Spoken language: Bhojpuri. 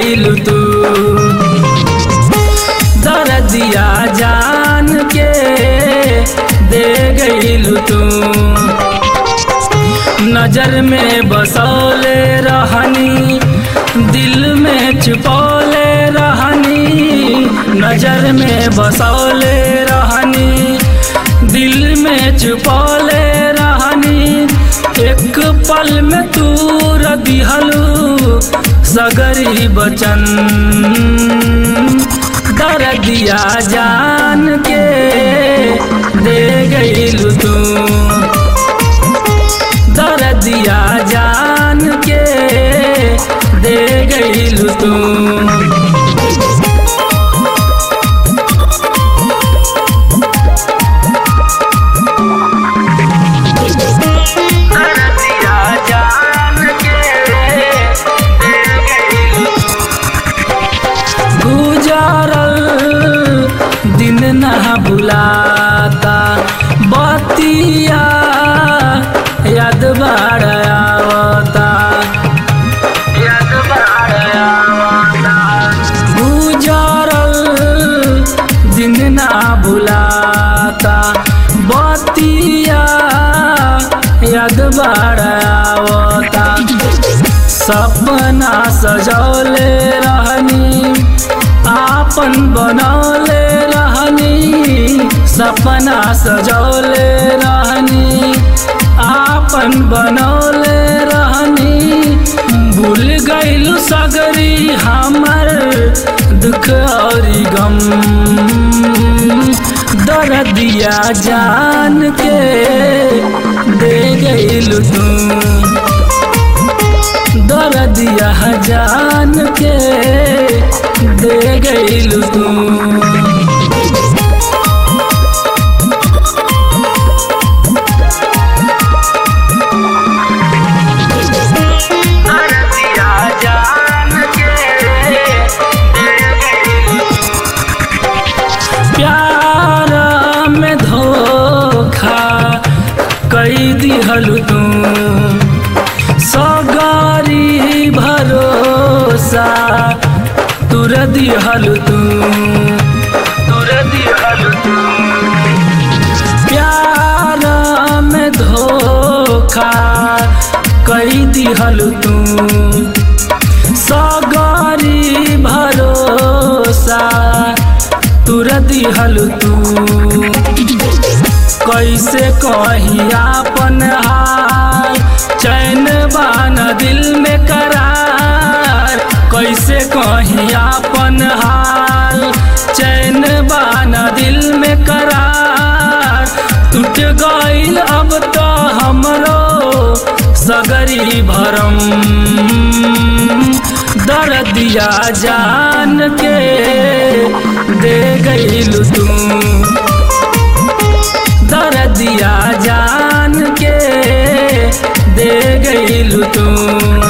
गईलू तू दर्दिया जान के दे गईलू तू नजर में बसौले रहनी दिल में छुपौले रहनी नजर में बसौले रहनी दिल में छुपौले रहनी एक पल में तूर दिहलू सगरी बचन दर्दिया जान के दे गईलू तू दर्दिया जान के दे गईलू तू दर्दिया जान के दे गईलू गुजरल दिन ना भुलाता बतिया याद बाड़ आवता याद बाड़ आवता गुजरल दिन ना भुलाता बतिया याद बाड़ आवता सपना सजौले रहनी आपन बनौले रहनी सपना सजौले रहनी आपन बनौले रहनी भूल गईलू सगरी हमर दुख और गम दर्दिया जान के दे गईलू तू दर्दिया जान के दे गईलू तू दर्दिया जान के दे गईलू प्यार में धोखा कई दिहलू तू सगारी भरोसा तुर दिहलू तू तुर दिहलू तू प्यार में धोखा कई दिहलू तू सगारी भरोसा तुर दिहलू तू कैसे कही आपन हाल चैन बान दिल में करार कैसे कही आपन हाल चैन बान दिल में करार टूट गईल अब तो हमरो सगरी भरम दर्दिया जान के दे गईलू तू दर्दिया जान के दे गईलू तू